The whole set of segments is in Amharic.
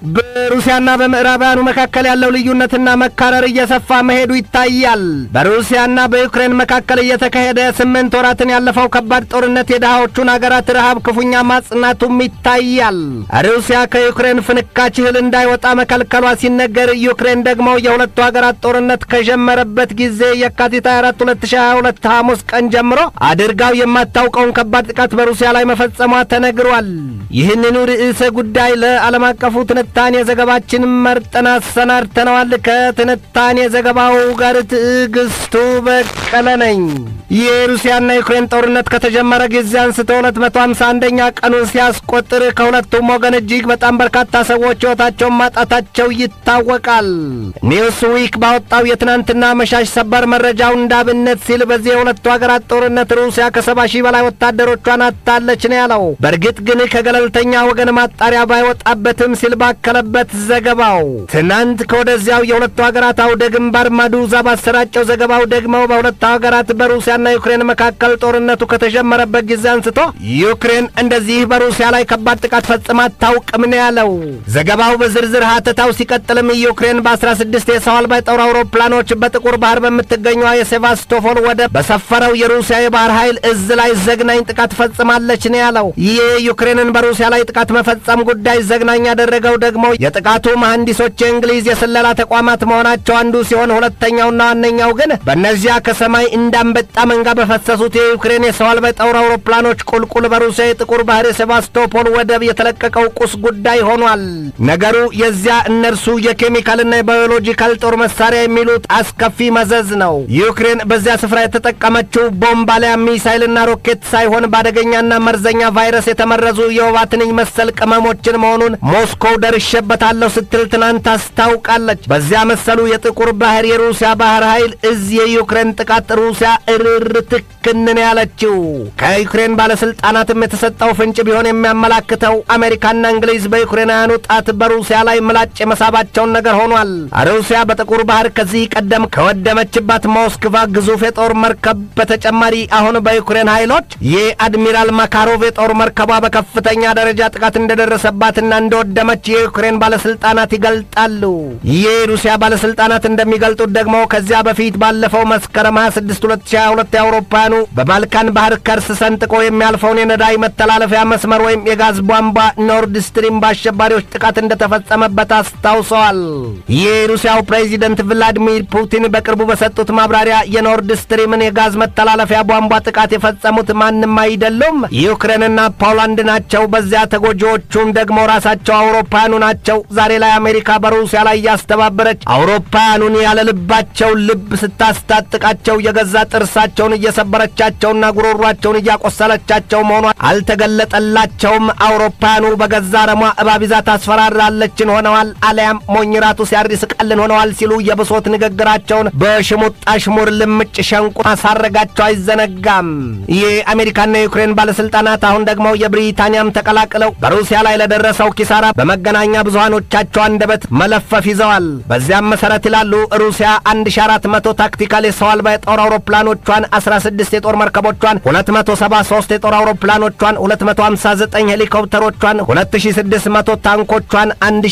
በሩሲያና በምዕራባውያኑ መካከል ያለው ልዩነትና መካረር እየሰፋ መሄዱ ይታያል። በሩሲያና በዩክሬን መካከል እየተካሄደ ስምንት ወራትን ያለፈው ከባድ ጦርነት የድሃዎቹን አገራት ረሃብ ክፉኛ ማጽናቱም ይታያል። ሩሲያ ከዩክሬን ፍንካች እህል እንዳይወጣ መከልከሏ ሲነገር፣ ዩክሬን ደግሞ የሁለቱ ሀገራት ጦርነት ከጀመረበት ጊዜ የካቲት 24 2022 ሐሙስ ቀን ጀምሮ አድርጋው የማታውቀውን ከባድ ጥቃት በሩሲያ ላይ መፈጸሟ ተነግሯል። ይህንኑ ርዕሰ ጉዳይ ለዓለም አቀፉ ትንታኔ ዘገባችን መርጠን አሰናድተነዋል። ከትንታኔ ዘገባው ጋር ትዕግስቱ በቀለ ነኝ። የሩሲያና ዩክሬን ጦርነት ከተጀመረ ጊዜ አንስቶ 251ኛ ቀኑን ሲያስቆጥር ከሁለቱም ወገን እጅግ በጣም በርካታ ሰዎች ሕይወታቸውን ማጣታቸው ይታወቃል። ኒውስ ዊክ ባወጣው የትናንትና መሻሽ ሰበር መረጃው እንዳብነት ሲል በዚህ የሁለቱ ሀገራት ጦርነት ሩሲያ ከሰባ ሺህ በላይ ወታደሮቿን አጥታለች ነው ያለው። በእርግጥ ግን ከገለልተኛ ወገን ማጣሪያ ባይወጣበትም ሲል ባከለበት ዘገባው ትናንት ከወደዚያው የሁለቱ ሀገራት አውደ ግንባር ማዱዛ ባሰራጨው ዘገባው ደግሞ በሁለቱ ሀገራት በሩሲያና ዩክሬን መካከል ጦርነቱ ከተጀመረበት ጊዜ አንስቶ ዩክሬን እንደዚህ በሩሲያ ላይ ከባድ ጥቃት ፈጽማ አታውቅም ነው ያለው። ዘገባው በዝርዝር ሀተታው ሲቀጥልም ዩክሬን በ16 የሰው አልባ የጦር አውሮፕላኖች በጥቁር ባህር በምትገኘዋ የሴቫስቶፖል ወደብ በሰፈረው የሩሲያ የባህር ኃይል እዝ ላይ ዘግናኝ ጥቃት ፈጽማለች ነው ያለው። ይህ ዩክሬንን በሩሲያ ላይ ጥቃት መፈጸም ጉዳይ ዘግናኝ ያደረገው ደግሞ የጥቃቱ መሐንዲሶች የእንግሊዝ የስለላ ተቋማት መሆናቸው አንዱ ሲሆን ሁለተኛውና ዋነኛው ግን በእነዚያ ከሰማይ እንዳንበጣ መንጋ በፈሰሱት የዩክሬን የሰው አልባ የጦር አውሮፕላኖች ቁልቁል በሩሲያ የጥቁር ባህር የሴቫስቶፖል ወደብ የተለቀቀው ቁስ ጉዳይ ሆኗል። ነገሩ የዚያ እነርሱ የኬሚካልና የባዮሎጂካል ጦር መሳሪያ የሚሉት አስከፊ መዘዝ ነው። ዩክሬን በዚያ ስፍራ የተጠቀመችው ቦምብ አሊያ ሚሳይልና ሮኬት ሳይሆን በአደገኛና መርዘኛ ቫይረስ የተመረዙ የወባ ትንኝ መሰል ቅመሞችን መሆኑን ሞስኮው ደርሼበታለሁ ስትል ትናንት አስታውቃለች። በዚያ መሰሉ የጥቁር ባህር የሩሲያ ባህር ኃይል እዝ የዩክሬን ጥቃት ሩሲያ እርር ትክንን ያለችው ከዩክሬን ባለስልጣናትም የተሰጠው ፍንጭ ቢሆን የሚያመላክተው አሜሪካና እንግሊዝ በዩክሬናውያኑ ጣት በሩሲያ ላይ ምላጭ የመሳባቸውን ነገር ሆኗል። ሩሲያ በጥቁር ባህር ከዚህ ቀደም ከወደመችባት ሞስክቫ ግዙፍ የጦር መርከብ በተጨማሪ አሁን በዩክሬን ኃይሎች የአድሚራል ማካሮቭ የጦር መርከቧ በከፍተኛ ደረጃ ጥቃት እንደደረሰባትና እንደወደመች የዩክሬን ባለስልጣናት ይገልጣሉ። የሩሲያ ባለስልጣናት እንደሚገልጡት ደግሞ ከዚያ በፊት ባለፈው መስከረም 26 2022 የአውሮፓውያኑ በባልካን ባህር ከርስ ሰንጥቆ የሚያልፈውን የነዳጅ መተላለፊያ መስመር ወይም የጋዝ ቧንቧ ኖርድ ስትሪም በአሸባሪዎች ጥቃት እንደተፈጸመበት አስታውሰዋል። የሩሲያው ፕሬዚደንት ቭላዲሚር ፑቲን በቅርቡ በሰጡት ማብራሪያ የኖርድ ስትሪምን የጋዝ መተላለፊያ ቧንቧ ጥቃት የፈጸሙት ማንም አይደሉም፣ ዩክሬንና ፖላንድ ናቸው። በዚያ ተጎጂዎቹም ደግሞ ራሳቸው አውሮፓውያኑ ናቸው። ዛሬ ላይ አሜሪካ በሩሲያ ላይ እያስተባበረች አውሮፓውያኑን ያለ ልባቸው ልብ ስታስታጥቃቸው የገዛ ጥርሳቸውን እየሰበረቻቸውና ጉሮሯቸውን እያቆሰለቻቸው መሆኗ አልተገለጠላቸውም። አውሮፓውያኑ በገዛ ረሟ እባብ ይዛ ታስፈራራለችን ሆነዋል፣ አሊያም ሞኝራቱ ሲያሪስቃልን ሆነዋል ሲሉ የብሶት ንግግራቸውን በሽሙጥ አሽሙር ልምጭ ሸንቁ ማሳረጋቸው አይዘነጋም። የአሜሪካና የዩክሬን ባለስልጣናት አሁን ደግሞ የብሪታንያም ተቀላቅለው በሩሲያ ላይ ለደረሰው ኪሳራ በመገናኛ ብዙሃኖቻቸው አንደበት መለፈፍ ይዘዋል። በዚያም መሰረት ይላሉ ሩሲያ 1400 ታክቲካል የሰው አልባ የጦር አውሮፕላኖቿን፣ 16 የጦር መርከቦቿን፣ 273 የጦር አውሮፕላኖቿን፣ 259 ሄሊኮፕተሮቿን፣ 2600 ታንኮቿን፣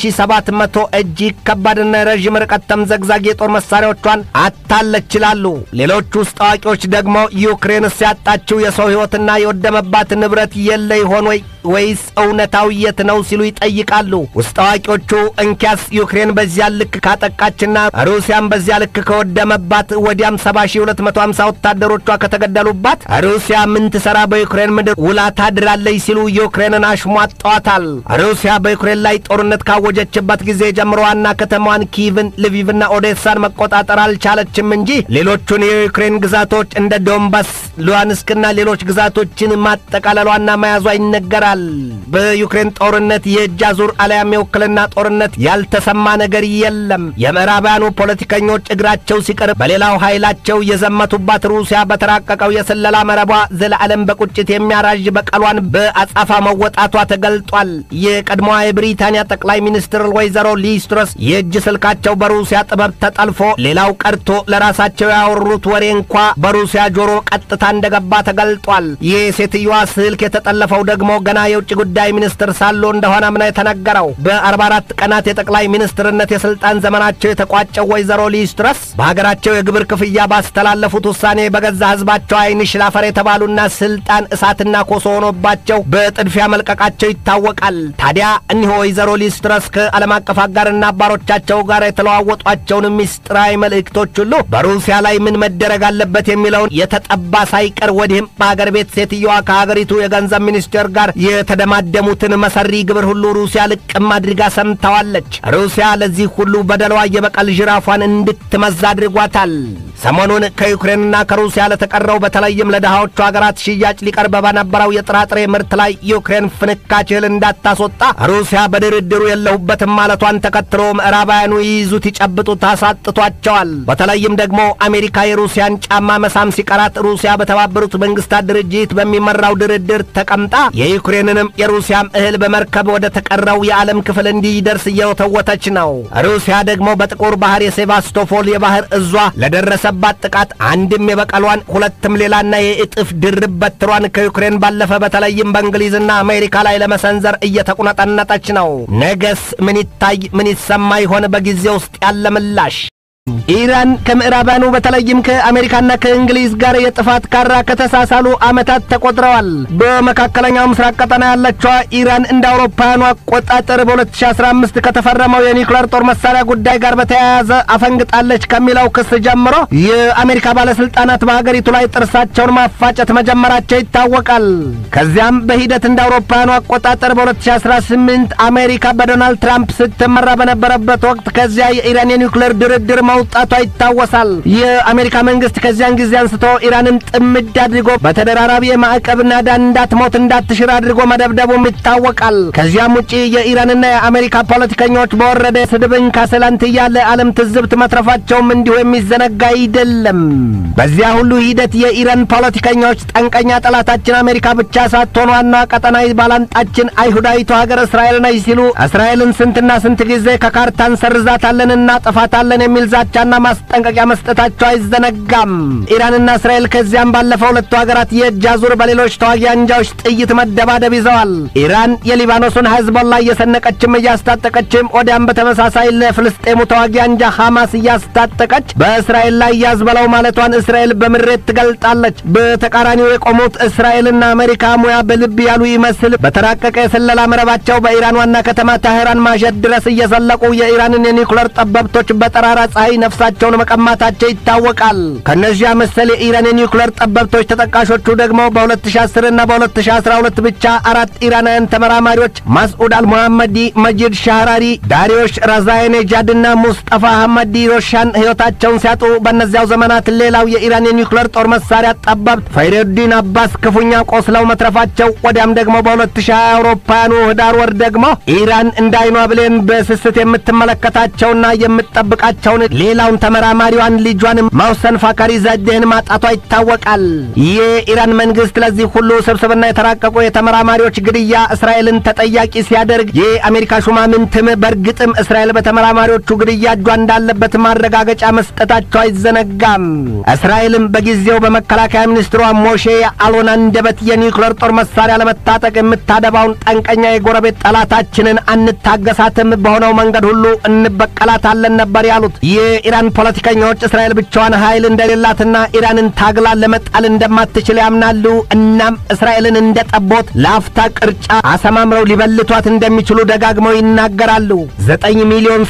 1700 እጅግ ከባድና የረዥም ርቀት ተምዘግዛጊ የጦር መሳሪያዎቿን አታለች ይላሉ። ሌሎች ውስጥ አዋቂዎች ደግሞ ዩክሬን ሲያጣችው የሰው ሕይወትና የወደመባት ንብረት የለ ይሆን ወይ ወይስ እውነታው የት ነው ሲሉ ይጠይቃሉ። ውስጥ አዋቂዎቹ እንኪያስ ዩክሬን በዚያ ልክ ካጠቃችና ሩሲያም በዚያ ልክ ከወደመባት ወዲያም 70250 ወታደሮቿ ከተገደሉባት ሩሲያ ምን ትሰራ በዩክሬን ምድር ውላ ታድራለች ሲሉ ዩክሬንን አሽሟጠዋታል። ሩሲያ በዩክሬን ላይ ጦርነት ካወጀችበት ጊዜ ጀምሮ ዋና ከተማዋን ኪቭን፣ ልቪቭና ኦዴሳን መቆጣጠር አልቻለችም እንጂ ሌሎቹን የዩክሬን ግዛቶች እንደ ዶንባስ፣ ሉሃንስክና ሌሎች ግዛቶችን ማጠቃለሏና መያዟ ይነገራል። በዩክሬን ጦርነት የእጅ አዙር አልያም የውክልና ጦርነት ያልተሰማ ነገር የለም። የምዕራባውያኑ ፖለቲከኞች እግራቸው ሲቀር በሌላው ኃይላቸው የዘመቱባት ሩሲያ በተራቀቀው የስለላ መረቧ ዘለዓለም በቁጭት የሚያራዥ በቀሏን በአጻፋ መወጣቷ ተገልጧል። የቀድሞዋ የብሪታንያ ጠቅላይ ሚኒስትር ወይዘሮ ሊዝ ትረስ የእጅ ስልካቸው በሩሲያ ጥበብ ተጠልፎ ሌላው ቀርቶ ለራሳቸው ያወሩት ወሬ እንኳ በሩሲያ ጆሮ ቀጥታ እንደገባ ተገልጧል። የሴትዮዋ ስልክ የተጠለፈው ደግሞ ገና የውጭ ጉዳይ ሚኒስትር ሳሉ እንደሆነም ነው የተነገረው። በ44 ቀናት የጠቅላይ ሚኒስትርነት የስልጣን ዘመናቸው የተቋጨው ወይዘሮ ሊዝ ትረስ በሀገራቸው የግብር ክፍያ ባስተላለፉት ውሳኔ በገዛ ህዝባቸው አይን ሽላፈር የተባሉና ስልጣን እሳትና ኮሶ ሆኖባቸው በጥድፊያ መልቀቃቸው ይታወቃል። ታዲያ እኒህ ወይዘሮ ሊዝ ትረስ ከዓለም አቀፍ አጋርና አባሮቻቸው ጋር የተለዋወጧቸውን ሚስጥራዊ መልእክቶች ሁሉ በሩሲያ ላይ ምን መደረግ አለበት የሚለውን የተጠባ ሳይቀር ወዲህም በሀገር ቤት ሴትየዋ ከሀገሪቱ የገንዘብ ሚኒስቴር ጋር የተደማደሙትን መሰሪ ግብር ሁሉ ሩሲያ ልቅም አድርጋ ሰምተዋለች። ሩሲያ ለዚህ ሁሉ በደሏ የበቀል ጅራፏን እንድትመዝ አድርጓታል። ሰሞኑን ከዩክሬንና ከሩሲያ ለተቀረው በተለይም ለድሃዎቹ ሀገራት ሽያጭ ሊቀርብ በነበረው የጥራጥሬ ምርት ላይ ዩክሬን ፍንካች እህል እንዳታስወጣ ሩሲያ በድርድሩ የለሁበትም ማለቷን ተከትሎ ምዕራባውያኑ ይይዙት ይጨብጡት አሳጥቷቸዋል። በተለይም ደግሞ አሜሪካ የሩሲያን ጫማ መሳም ሲቀራት ሩሲያ በተባበሩት መንግስታት ድርጅት በሚመራው ድርድር ተቀምጣ የዩክሬንንም የሩሲያም እህል በመርከብ ወደ ተቀረው የዓለም ክፍል እንዲደርስ እየወተወተች ነው። ሩሲያ ደግሞ በጥቁር ባህር የሴቫስቶፖል የባህር እዟ ለደረሰባት ጥቃት አንድም የበቀሏን ሁለትም ሌላና የእጥፍ ድርብ በትሯን ከዩክሬን ባለፈ በተለይም በእንግሊዝና አሜሪካ ላይ ለመሰንዘር እየተቁነጠነጠች ነው። ነገስ ምን ይታይ ምን ይሰማ ይሆን? በጊዜ ውስጥ ያለ ምላሽ ኢራን ከምዕራባኑ በተለይም ከአሜሪካና ከእንግሊዝ ጋር የጥፋት ካራ ከተሳሳሉ ዓመታት ተቆጥረዋል። በመካከለኛው ምስራቅ ቀጠና ያለችዋ ኢራን እንደ አውሮፓውያኑ አቆጣጠር በ2015 ከተፈረመው የኒውክሌር ጦር መሳሪያ ጉዳይ ጋር በተያያዘ አፈንግጣለች ከሚለው ክስ ጀምሮ የአሜሪካ ባለስልጣናት በሀገሪቱ ላይ ጥርሳቸውን ማፋጨት መጀመራቸው ይታወቃል። ከዚያም በሂደት እንደ አውሮፓውያኑ አቆጣጠር በ2018 አሜሪካ በዶናልድ ትራምፕ ስትመራ በነበረበት ወቅት ከዚያ የኢራን የኒውክሌር ድርድር መውጣቷ ይታወሳል። የአሜሪካ መንግስት ከዚያን ጊዜ አንስቶ ኢራንን ጥምድ አድርጎ በተደራራቢ የማዕቀብ ናዳ እንዳትሞት እንዳትሽር አድርጎ መደብደቡም ይታወቃል። ከዚያም ውጪ የኢራንና የአሜሪካ ፖለቲከኞች በወረደ ስድብን ካሰላንትያ ለዓለም ትዝብት መትረፋቸውም እንዲሁ የሚዘነጋ አይደለም። በዚያ ሁሉ ሂደት የኢራን ፖለቲከኞች ጠንቀኛ ጠላታችን አሜሪካ ብቻ ሳትሆን ዋናዋ ቀጠናዊ ባላንጣችን አይሁዳዊቱ ሀገር እስራኤል ነች ሲሉ እስራኤልን ስንትና ስንት ጊዜ ከካርታ እንሰርዛታለን እናጠፋታለን የሚል ዛቻና ማስጠንቀቂያ መስጠታቸው አይዘነጋም። ኢራንና እስራኤል ከዚያም ባለፈው ሁለቱ ሀገራት የእጅ አዙር በሌሎች ተዋጊ አንጃዎች ጥይት መደባደብ ይዘዋል። ኢራን የሊባኖሱን ሄዝቦላ እየሰነቀችም እያስታጠቀችም፣ ወዲያም በተመሳሳይ ለፍልስጤሙ ተዋጊ አንጃ ሐማስ እያስታጠቀች በእስራኤል ላይ ያዝበለው ማለቷን እስራኤል በምሬት ትገልጣለች። በተቃራኒው የቆሙት እስራኤልና አሜሪካ ሙያ በልብ ያሉ ይመስል በተራቀቀ የስለላ መረባቸው በኢራን ዋና ከተማ ታህራን ማሸት ድረስ እየዘለቁ የኢራንን የኒውክሌር ጠበብቶች በጠራራ ፀሐይ ነፍሳቸውን መቀማታቸው ይታወቃል። ከእነዚያ መሰል የኢራን የኒውክሌር ጠበብቶች ተጠቃሾቹ ደግሞ በ2010 እና በ2012 ብቻ አራት ኢራናውያን ተመራማሪዎች ማስዑድ አልሙሐመዲ፣ መጂድ ሻህራሪ፣ ዳሪዮሽ ራዛይኔጃድና ሙስጠፋ አህመዲ ሮሻን ሕይወታቸውን ሲያጡ በእነዚያው ዘመናት ሌላው የኢራን የኒውክሌር ጦር መሳሪያ ጠበብት ፈይሬዲን አባስ ክፉኛ ቆስለው መትረፋቸው ወዲያም ደግሞ በ2020 አውሮፓውያኑ ህዳር ወር ደግሞ ኢራን እንደ አይኗ ብሌን በስስት የምትመለከታቸውና የምትጠብቃቸውን ሌላውን ተመራማሪዋን ልጇን ማውሰን ፋካሪ ዘዴህን ማጣቷ ይታወቃል። የኢራን መንግስት ለዚህ ሁሉ ስብስብና የተራቀቁ የተመራማሪዎች ግድያ እስራኤልን ተጠያቂ ሲያደርግ የአሜሪካ ሹማምንትም በእርግጥም እስራኤል በተመራማሪዎቹ ግድያ እጇ እንዳለበት ማረጋገጫ መስጠታቸው አይዘነጋም። እስራኤልም በጊዜው በመከላከያ ሚኒስትሯ ሞሼ አሎን አንደበት የኒውክሌር ጦር መሳሪያ ለመታጠቅ የምታደባውን ጠንቀኛ የጎረቤት ጠላታችንን አንታገሳትም፣ በሆነው መንገድ ሁሉ እንበቀላታለን ነበር ያሉት። የኢራን ፖለቲከኞች እስራኤል ብቻዋን ኃይል እንደሌላትና ኢራንን ታግላ ለመጣል እንደማትችል ያምናሉ። እናም እስራኤልን እንደ ጠቦት ለአፍታ ቅርጫ አሰማምረው ሊበልቷት እንደሚችሉ ደጋግመው ይናገራሉ። 9 ሚሊዮን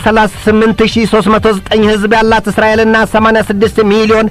38309 ህዝብ ያላት እስራኤልና 86 ሚሊዮን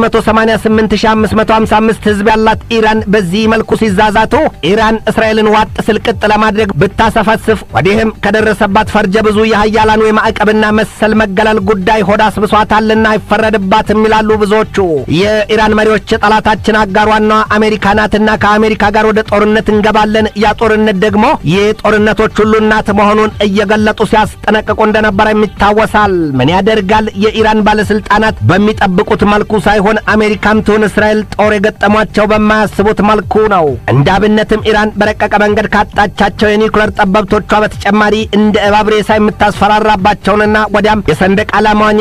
488555 ህዝብ ያላት ኢራን በዚህ መልኩ ሲዛዛቱ ኢራን እስራኤልን ዋጥ ስልቅጥ ለማድረግ ብታሰፈስፍ ወዲህም ከደረሰባት ፈርጀ ብዙ የሀያላኑ የማዕቀብና መሰል መገለል ጉዳይ ሆዳ አስብሷታልና አይፈረድባትም ይላሉ ብዙዎቹ። የኢራን መሪዎች ጠላታችን አጋሯና አሜሪካ ናትና ከአሜሪካ ጋር ወደ ጦርነት እንገባለን፣ ያ ጦርነት ደግሞ የጦርነቶች ሁሉ እናት መሆኑን እየገለጡ ሲያስጠነቅቁ እንደነበረ ይታወሳል። ምን ያደርጋል የኢራን ባለስልጣናት በሚጠብቁት መልኩ ሳይሆን አሜሪካም ትሁን እስራኤል ጦር የገጠሟቸው በማያስቡት መልኩ ነው። እንደ አብነትም ኢራን በረቀቀ መንገድ ካጣቻቸው የኒውክሌር ጠበብቶቿ በተጨማሪ እንደ እባብ ሬሳ የምታስፈራራባቸውንና ወዲያም የሰንደቅ ዓላማዋን ያህል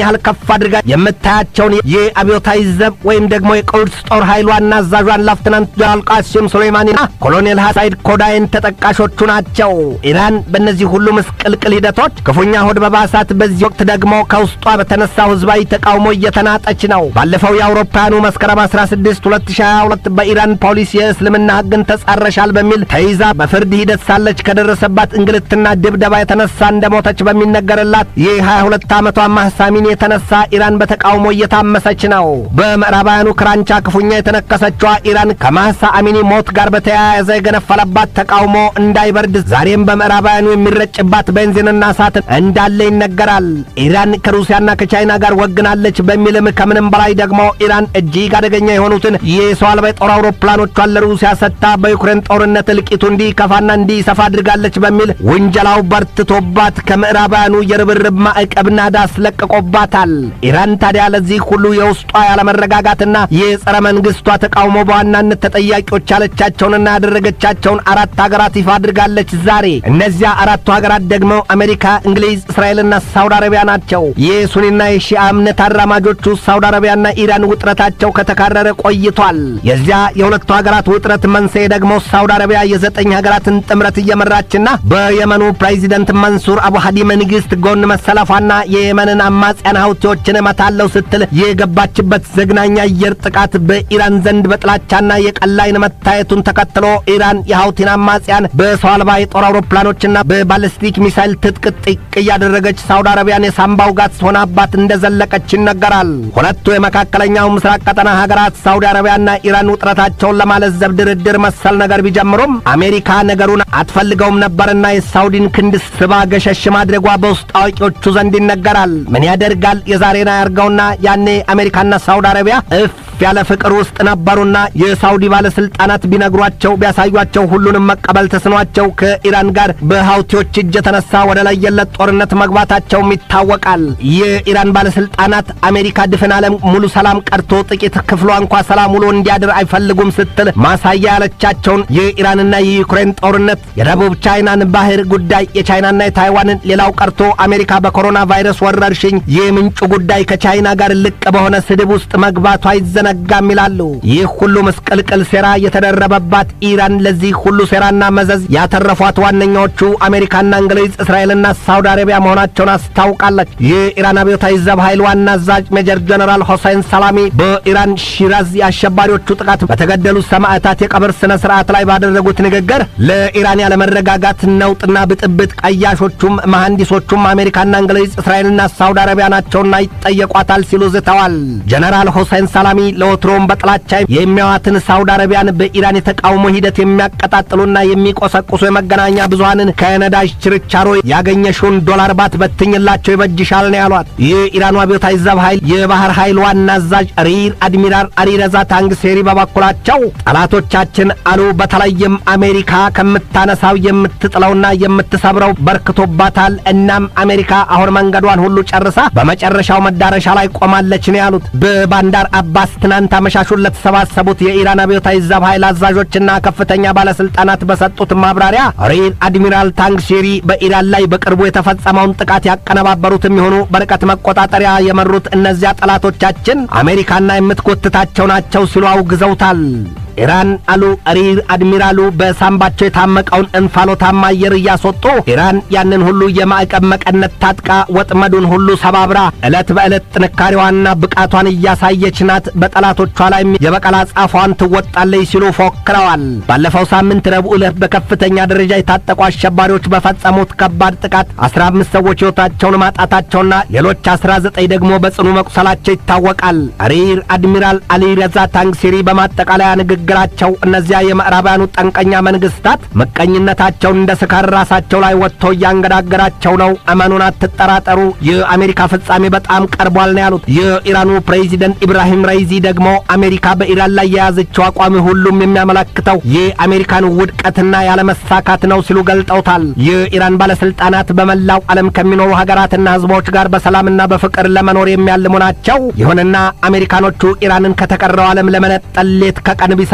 ያህል ከፍ አድርጋ የምታያቸውን የአብዮታዊ ዘብ ወይም ደግሞ የቁድስ ጦር ኃይል ዋና አዛዧን ላፍትናንት ጀነራል ቃሲም ሱሌይማኒና ኮሎኔል ሐሳይድ ኮዳይን ተጠቃሾቹ ናቸው። ኢራን በእነዚህ ሁሉ ምስቅልቅል ሂደቶች ክፉኛ ሆድ በባሳት በዚህ ወቅት ደግሞ ከውስጧ በተነሳው ህዝባዊ ተቃውሞ እየተናጠች ነው። ባለፈው የአውሮፓውያኑ መስከረም 16 2022 በኢራን ፖሊስ የእስልምና ህግን ተጻረሻል በሚል ተይዛ በፍርድ ሂደት ሳለች ከደረሰባት እንግልትና ድብደባ የተነሳ እንደሞተች በሚነገርላት የ22 ዓመቷ ማህሳሚን የተነሳ ኢራን በተቃውሞ እየታመሰች ነው። በምዕራባውያኑ ክራንቻ ክፉኛ የተነከሰችዋ ኢራን ከማህሳ አሚኒ ሞት ጋር በተያያዘ የገነፈለባት ተቃውሞ እንዳይበርድ ዛሬም በምዕራባውያኑ የሚረጭባት ቤንዚንና እሳት እንዳለ ይነገራል። ኢራን ከሩሲያና ከቻይና ጋር ወግናለች በሚልም ከምንም በላይ ደግሞ ኢራን እጅግ አደገኛ የሆኑትን የሰው አልባ የጦር አውሮፕላኖቿን ለሩሲያ ሰጥታ በዩክሬን ጦርነት እልቂቱ እንዲከፋና እንዲሰፋ አድርጋለች በሚል ውንጀላው በርትቶባት ከምዕራባውያኑ የርብርብ ማዕቀብ ናዳ አስለቅቆባታል። ኢራን ታዲያ ለዚህ ሁሉ የውስጧ ያለመረጋጋትና የጸረ መንግስቷ ተቃውሞ በዋናነት ተጠያቂዎች ያለቻቸውንና ያደረገቻቸውን አራት ሀገራት ይፋ አድርጋለች ዛሬ። እነዚያ አራቱ ሀገራት ደግሞ አሜሪካ፣ እንግሊዝ፣ እስራኤልና ሳውዲ አረቢያ ናቸው። የሱኒና የሺአ እምነት አራማጆቹ ሳውዲ አረቢያና ኢራን ውጥረታቸው ከተካረረ ቆይቷል። የዚያ የሁለቱ ሀገራት ውጥረት መንስኤ ደግሞ ሳውዲ አረቢያ የዘጠኝ ሀገራትን ጥምረት እየመራችና በየመኑ ፕሬዚደንት መንሱር አቡ ሀዲ መንግስት ጎን መሰለፏና የየመንን አማጽያን ሀውቲዎችን እመታለሁ ስትል የገባችበት ዘግናኝ አየር ጥቃት በኢራን ዘንድ በጥላቻና የቀላይን መታየቱን ተከትሎ ኢራን የሀውቲን አማጽያን በሰው አልባ የጦር አውሮፕላኖችና በባሊስቲክ ሚሳይል ትጥቅ ጥቅ እያደረገች ሳውዲ አረቢያን የሳምባው ጋት ሆናባት እንደዘለቀች ይነገራል። ሁለቱ የመካከለኛው ምስራቅ ቀጠና ሀገራት ሳውዲ አረቢያና ኢራን ውጥረታቸውን ለማለዘብ ድርድር መሰል ነገር ቢጀምሩም አሜሪካ ነገሩን አትፈልገውም ነበርና የሳውዲን ክንድ ስባ ገሸሽ ማድረጓ በውስጥ አዋቂዎቹ ዘንድ ይነገራል። ምን ያደርጋል የዛሬን አያርገውና ያኔ አሜሪካና ሳውዲ አረቢያ እፍ ያለ ፍቅር ውስጥ ነበሩና የሳውዲ ባለስልጣናት ቢነግሯቸው ቢያሳዩቸው ሁሉንም መቀበል ተስኗቸው ከኢራን ጋር በሀውቲዎች እጅ የተነሳ ወደ ለየለት ጦርነት መግባታቸውም ይታወቃል። የኢራን ባለስልጣናት አሜሪካ ድፍን ዓለም ሙሉ ሰላም ቀርቶ ጥቂት ክፍሏ እንኳ ሰላም ውሎ እንዲያድር አይፈልጉም ስትል ማሳያ ያለቻቸውን የኢራንና የዩክሬን ጦርነት፣ የደቡብ ቻይናን ባህር ጉዳይ፣ የቻይናና የታይዋንን ሌላው ቀርቶ አሜሪካ በኮሮና ቫይረስ ወረርሽኝ የምንጩ ጉዳይ ከቻይና ጋር ልቅ በሆነ ስድብ ውስጥ መግባቷ አይዘነጋም ይላሉ። ይህ ሁሉ ምስቅልቅል ሴራ የተደረበባት ኢራን ለዚህ ሁሉ ሴራና መዘዝ ያተረፏት ዋነኛዎቹ አሜሪካና እንግሊዝ፣ እስራኤልና ሳውዲ አረቢያ መሆናቸውን አስታውቃለች። የኢራን አብዮታዊ ዘብ ኃይል ዋና አዛዥ ሜጀር ጀነራል ሆሴን ሰላሚ በኢራን ሺራዝ የአሸባሪዎቹ ጥቃት በተገደሉት ሰማዕታት የቀብር ስነ ስርዓት ላይ ባደረጉት ንግግር ለኢራን ያለመረጋጋት ነውጥና ብጥብጥ ቀያሾቹም መሐንዲሶቹም አሜሪካና እንግሊዝ፣ እስራኤልና ሳውዲ አረቢያ ናቸውና ይጠየቋታል ሲሉ ዝተዋል። ጀነራል ሆሴን ሰላሚ ለወትሮም በጥላቻ የሚያዋትን ሳውዲ አረቢያን በኢራን የተቃውሞ ሂደት የሚያቀጣጥሉና የሚቆሰቁሱ የመገናኛ ብዙሃንን ከነዳጅ ችርቻሮ ያገኘሽውን ዶላር ባት በትኝላቸው ይበጅሻል ነው ያሏት። የኢራኑ አብዮታዊ ዘብ ኃይል የባህር ኃይል ዋና አዛዥ ሪር አድሚራል አሊረዛ ታንግሴሪ በበኩላቸው ጠላቶቻችን አሉ በተለይም አሜሪካ ከምታነሳው የምትጥለውና የምትሰብረው በርክቶባታል። እናም አሜሪካ አሁን መንገዷን ሁሉ ጨርሳ በመጨረሻው መዳረሻ ላይ ቆማለች ነው ያሉት። በባንዳር አባስ ትናንት አመሻሹን ለተሰባሰቡት የኢራን አብዮታዊ ዘብ ኃይል አዛዦችና ከፍተኛ ባለስልጣናት በሰጡት ማብራሪያ ሪር አድሚራል ታንግሼሪ በኢራን ላይ በቅርቡ የተፈጸመውን ጥቃት ያቀነባበሩትም የሆኑ በርቀት መቆጣጠሪያ የመሩት እነዚያ ጠላቶቻችን አሜሪካና የምትጎትታቸው ናቸው ሲሉ አውግዘውታል። ኢራን አሉ ሪር አድሚራሉ በሳምባቸው የታመቀውን እንፋሎታማ አየር እያስወጡ ኢራን ያንን ሁሉ የማዕቀብ መቀነት ታጥቃ ወጥመዱን ሁሉ ሰባብራ ዕለት በዕለት ጥንካሬዋንና ብቃቷን እያሳየች ናት፣ በጠላቶቿ ላይም የበቀል አጻፏን ትወጣለች ሲሉ ፎክረዋል። ባለፈው ሳምንት ረቡዕ ዕለት በከፍተኛ ደረጃ የታጠቁ አሸባሪዎች በፈጸሙት ከባድ ጥቃት 15 ሰዎች ሕይወታቸውን ማጣታቸውና ሌሎች 19 ደግሞ በጽኑ መቁሰላቸው ይታወቃል። ሪር አድሚራል አሊ ረዛ ታንግሲሪ በማጠቃለያ ንግግር ግራቸው እነዚያ የምዕራባውያኑ ጠንቀኛ መንግስታት ምቀኝነታቸውን እንደ ስካር ራሳቸው ላይ ወጥቶ እያንገዳገራቸው ነው። እመኑን፣ አትጠራጠሩ። የአሜሪካ ፍጻሜ በጣም ቀርቧል ነው ያሉት። የኢራኑ ፕሬዚደንት ኢብራሂም ራይዚ ደግሞ አሜሪካ በኢራን ላይ የያዘችው አቋም ሁሉም የሚያመለክተው የአሜሪካን ውድቀትና ያለመሳካት ነው ሲሉ ገልጠውታል። የኢራን ባለስልጣናት በመላው ዓለም ከሚኖሩ ሀገራትና ህዝቦች ጋር በሰላምና በፍቅር ለመኖር የሚያልሙ ናቸው። ይሁንና አሜሪካኖቹ ኢራንን ከተቀረው ዓለም ለመነጠል ሌት ከቀን ቢሰሩ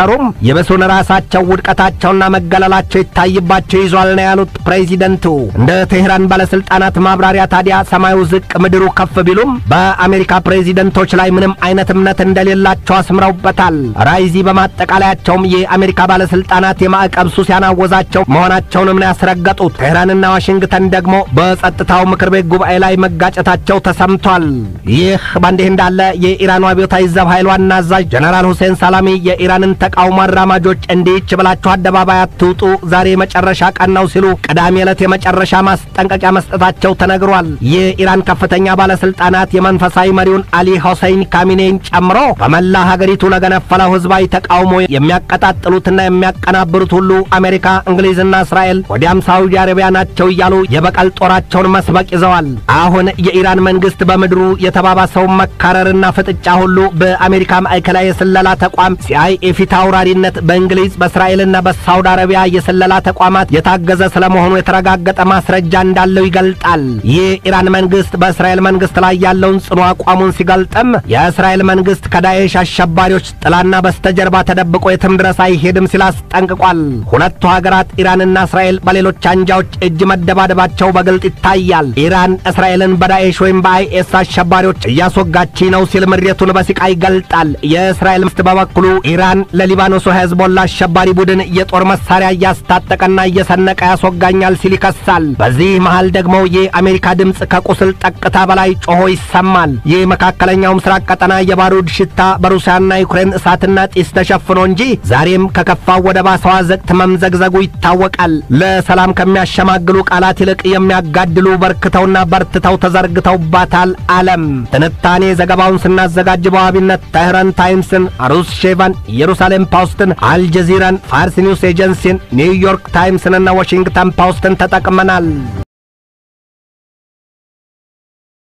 ቢሰሩም ይብሱን ራሳቸው ውድቀታቸውና መገለላቸው ይታይባቸው ይዟል ነው ያሉት ፕሬዚደንቱ። እንደ ቴህራን ባለስልጣናት ማብራሪያ ታዲያ ሰማዩ ዝቅ ምድሩ ከፍ ቢሉም በአሜሪካ ፕሬዚደንቶች ላይ ምንም አይነት እምነት እንደሌላቸው አስምረውበታል። ራይዚ በማጠቃለያቸውም የአሜሪካ ባለስልጣናት የማዕቀብ ሱስ ያናወዛቸው መሆናቸውንም ነው ያስረገጡት። ቴህራንና ዋሽንግተን ደግሞ በጸጥታው ምክር ቤት ጉባኤ ላይ መጋጨታቸው ተሰምቷል። ይህ በእንዲህ እንዳለ የኢራኑ አብዮታዊ ዘብ ኃይል ዋና አዛዥ ጀነራል ሁሴን ሳላሚ የኢራንን ተቃውሞ አራማጆች እንዲች ብላችሁ አደባባይ አትውጡ፣ ዛሬ የመጨረሻ ቀን ነው ሲሉ ቅዳሜ ዕለት የመጨረሻ ማስጠንቀቂያ መስጠታቸው ተነግሯል። የኢራን ከፍተኛ ባለስልጣናት የመንፈሳዊ መሪውን አሊ ሆሰይን ካሚኔን ጨምሮ በመላ ሀገሪቱ ለገነፈለው ህዝባዊ ተቃውሞ የሚያቀጣጥሉትና የሚያቀናብሩት ሁሉ አሜሪካ፣ እንግሊዝና እስራኤል ወዲያም ሳዑዲ አረቢያ ናቸው እያሉ የበቀል ጦራቸውን መስበቅ ይዘዋል። አሁን የኢራን መንግስት በምድሩ የተባባሰውን መካረርና ፍጥጫ ሁሉ በአሜሪካ ማዕከላዊ የስለላ ተቋም ሲአይኤ ፊት አውራሪነት በእንግሊዝ በእስራኤልና በሳውዲ አረቢያ የስለላ ተቋማት የታገዘ ስለመሆኑ የተረጋገጠ ማስረጃ እንዳለው ይገልጣል። የኢራን መንግስት በእስራኤል መንግስት ላይ ያለውን ጽኑ አቋሙን ሲገልጥም የእስራኤል መንግስት ከዳኤሽ አሸባሪዎች ጥላና በስተጀርባ ተደብቆ የትም ድረስ አይሄድም ሲል አስጠንቅቋል። ሁለቱ ሀገራት ኢራንና እስራኤል በሌሎች አንጃዎች እጅ መደባደባቸው በግልጥ ይታያል። ኢራን እስራኤልን በዳኤሽ ወይም በአይኤስ አሸባሪዎች እያስወጋች ነው ሲል ምሬቱን በሲቃ ይገልጣል። የእስራኤል መንግስት በበኩሉ ኢራን ለሊባኖሱ ሄዝቦላ አሸባሪ ቡድን የጦር መሳሪያ እያስታጠቀና እየሰነቀ ያስወጋኛል ሲል ይከሳል። በዚህ መሃል ደግሞ የአሜሪካ ድምፅ ከቁስል ጠቅታ በላይ ጮሆ ይሰማል። ይህ መካከለኛው ምስራቅ ቀጠና የባሩድ ሽታ በሩሲያና ዩክሬን እሳትና ጢስ ተሸፍኖ እንጂ ዛሬም ከከፋው ወደ ባሰዋ ዘቅት መምዘግዘጉ ይታወቃል። ለሰላም ከሚያሸማግሉ ቃላት ይልቅ የሚያጋድሉ በርክተውና በርትተው ተዘርግተውባታል ዓለም። ትንታኔ ዘገባውን ስናዘጋጅ በዋቢነት ተህራን ታይምስን፣ አሩስ ሼቫን፣ ኢየሩሳሌም ፖስትን፣ አልጀዚራን፣ ፋርስ ኒውስ ኤጀንሲን፣ ኒውዮርክ ታይምስንና ዋሽንግተን ፖስትን ተጠቅመናል።